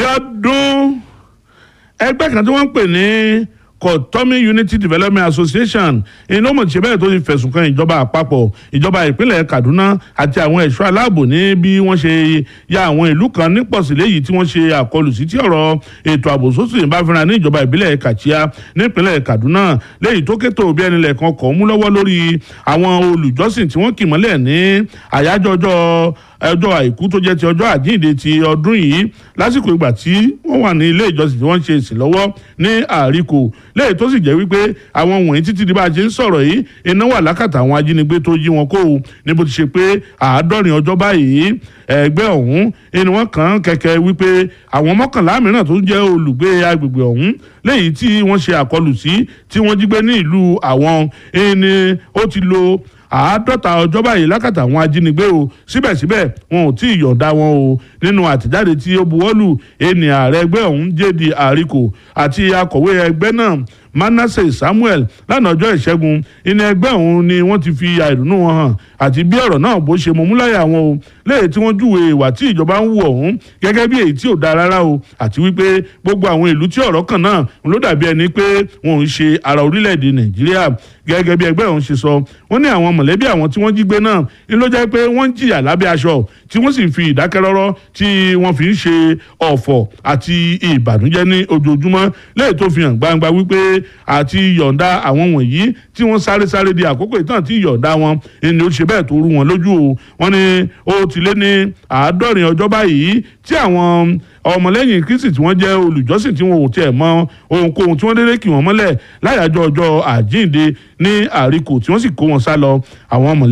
Abíọ́dún ẹgbẹ́ kan tí wọ́n ń pè ní Kotomi Unity Development Association iná mọ̀ ṣe bẹ́ẹ̀ tó ti fẹ̀sùn kan ìjọba àpapọ̀ ìjọba ìpínlẹ̀ Kaduna àti àwọn ẹ̀ṣọ́ aláàbò ní bí wọ́n ṣe ya àwọn ìlú kan nípọ̀sí léyìí tí wọ́n ṣe àkọlù sí tí ọ̀rọ̀ ètò ààbò sósì ń bá fínra ní ìjọba ìbílẹ̀ Kàchíà nípínlẹ̀ Kaduna léyìí tó kétò bí ẹni lẹ̀kan kọ̀ mú lọ́wọ́ lórí àwọn olùjọ́sìn tí wọ́n kì mọ́lẹ̀ ní àyájọ́ ọjọ́ ọjọ́ àìkú tó jẹ́ ti ọjọ́ àjíǹde ti ọdún yìí lásìkò ìgbà tí wọ́n wà ní ilé ìjọsìn tí wọ́n ń ṣe ìsìn lọ́wọ́ ní àríkò lẹ́yìn tó sì jẹ́ wípé àwọn wọ̀nyí títí di bá a ṣe ń sọ̀rọ̀ yìí iná wà lákàtà àwọn ajínigbé tó jí wọn kó o ní bó ti ṣe pé àádọ́rin ọjọ́ báyìí ẹgbẹ́ ọ̀hún ẹni wọ́n kàn kẹ̀kẹ́ wípé àwọn mọ́kànlá mìíràn tó ń jẹ́ olùgbé agbègbè ọ̀hún lẹ́yìn tí wọ́n ṣe àkọlù sí tí wọ́n jí gbé ní ìlú àwọn ẹni ó ti lo àádọ́ta ọjọ́ báyìí lákàtà àwọn ajínigbé o síbẹ̀síbẹ̀ wọn ò tí ì yọ̀ǹda wọn o nínú àtẹ̀jáde tí ó buwọ́lù ẹni ààrẹ ẹgbẹ́ ọ̀hún jẹ́di àríkò àti akọ̀wé ẹgbẹ́ náà Manasseh Samuel lánàá ọjọ́ ìṣẹ́gun ìní ẹgbẹ́ ọ̀hún ni wọ́n ti fi àìdùnnú wọn hàn àti bí ọ̀rọ̀ náà bó ṣe mọ̀múláyà wọn o léyìí tí wọ́n júwe ìwà tí ìjọba ń wù ọ̀hún gẹ́gẹ́ bí èyí tí ò dáa rárá o àti wípé gbogbo àwọn ìlú tí ọ̀rọ̀ kàn náà ló dàbí ẹni pé wọn ò ń ṣe ara orílẹ̀-èdè Nàìjíríà gẹ́gẹ́ bí ẹgbẹ́ ọ̀hún ṣe sọ wọ́n ní àwọn mọ̀lẹ́bí àwọn tí wọ́n jí gbé náà ni ló jẹ́ pé wọ́n ń jìyà lábẹ́ aṣọ tí wọ́n sì fi ìdákẹ́rọ́rọ́ tí wọ́n fi ń ṣe ọ̀fọ̀ àti ìbànújẹ́ ní ojoojúmọ́ lẹ́yìn tó fi hàn gbangba wípé àti yọ̀ǹda àwọn wọ̀nyí tí wọ́n sáré sáré di àkókò ìtàn tí yọ̀ǹda wọn ni ó ṣe bẹ́ẹ̀ tó rú wọn lójú o wọ́n ní ó ti lé ní àádọ́rin ọjọ́ báyìí tí àwọn ọmọlẹ́yìn kristi tí wọ́n jẹ́ olùjọ́sìn tí wọn ò tiẹ̀ mọ ohunkóhun tí wọ́n dédé kì wọ́n mọ́lẹ̀ láyàjọ́ ọjọ́ àjíǹde ní àríkò tí wọ́n sì kó wọn sá lọ àwọn ọmọlẹ́yìn